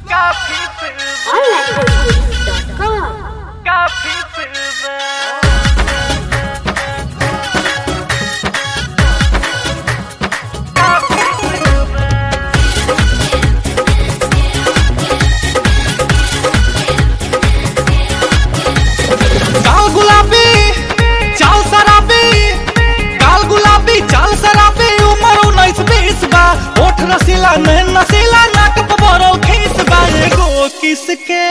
काफी film onlinebooking.com काफी film काफी फिल्म काल गुलाबी चाल शराबी काल गुलाबी चाल शराबी उमर उन्नीस बीस बा ओठ रसीला नैन नसीला नाक पबरो खीस बा एगो किसके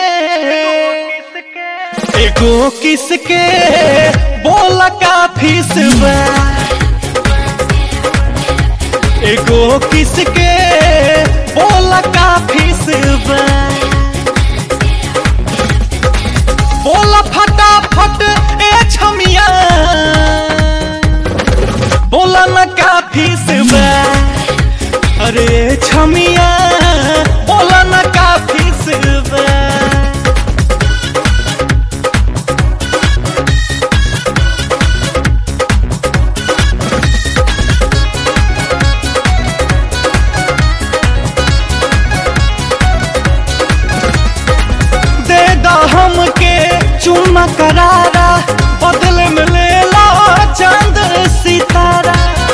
किसके एगो किसके बोल का फीस बा एगो किसके बोल का फीस बा बोला फटाफट ए छमिया बोला न काफी से अरे ए छमिया बोला न काफी से दे दा हमके चुम्मा करारा बदले में ले ला चांद सितारा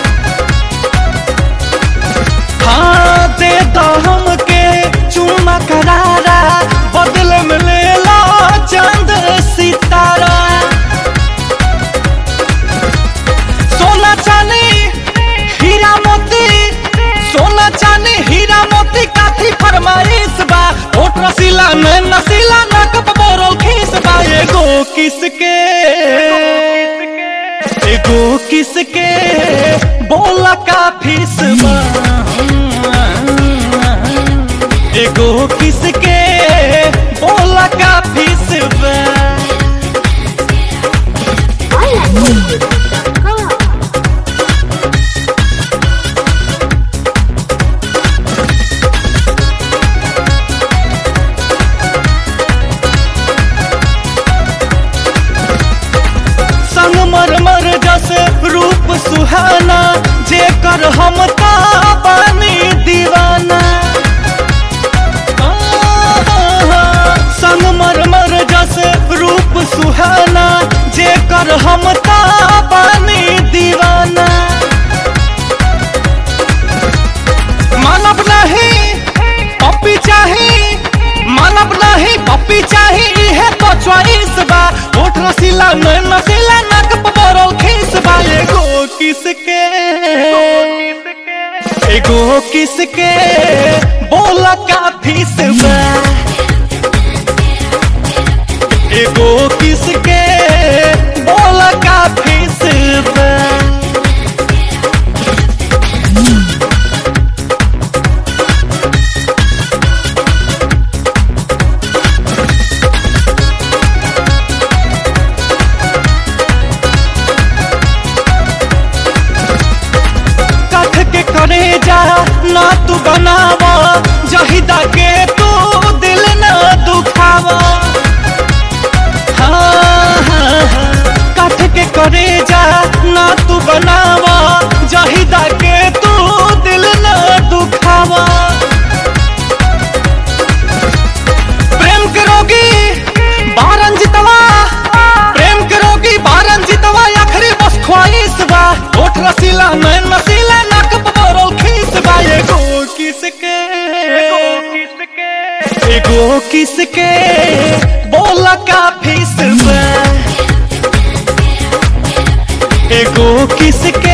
हाँ दे दा हमके चुम्मा करारा बदले में ले ला चांद सितारा सोना चांदी हीरा मोती सोना चांदी हीरा मोती काथी फरमाइश बा होठ रसीला में नसीला नाक बोरल खीस बा एगो किसके एगो किसके बोला का फीस बा एगो किसके बोला का फीस बा onlinebooking.com संग मर मर जस रूप सुहाना जेकर हम का बानी दीवाना आहा, संग मर मर जस रूप सुहाना जेकर हम का बानी दीवाना मानव नहीं पप्पी चाही मानव नहीं पप्पी चाही इहे तो चॉइस बा होठ रसीला में नसीला नाक पबरो खीस बा एगो किसके एगो किसके बोला का फीस बा एगो किसके बोला का फीस बा कथ के करे जा ना तू बनावा जहिदा के तू दिल ना दुखावा हाँ, हाँ, हाँ। कथ के करे जा ना तू बनावा जहिदा के तू दिल ना दुखावा प्रेम के रोगी बारन जितवा प्रेम के रोगी बारन जितवा आखिरी बस ख्वाहिश बा होठ रसीला नैन नसीला नाक पबरो खीस बा एगो किसके किसके एगो किसके बोला का फीस बा एगो किसके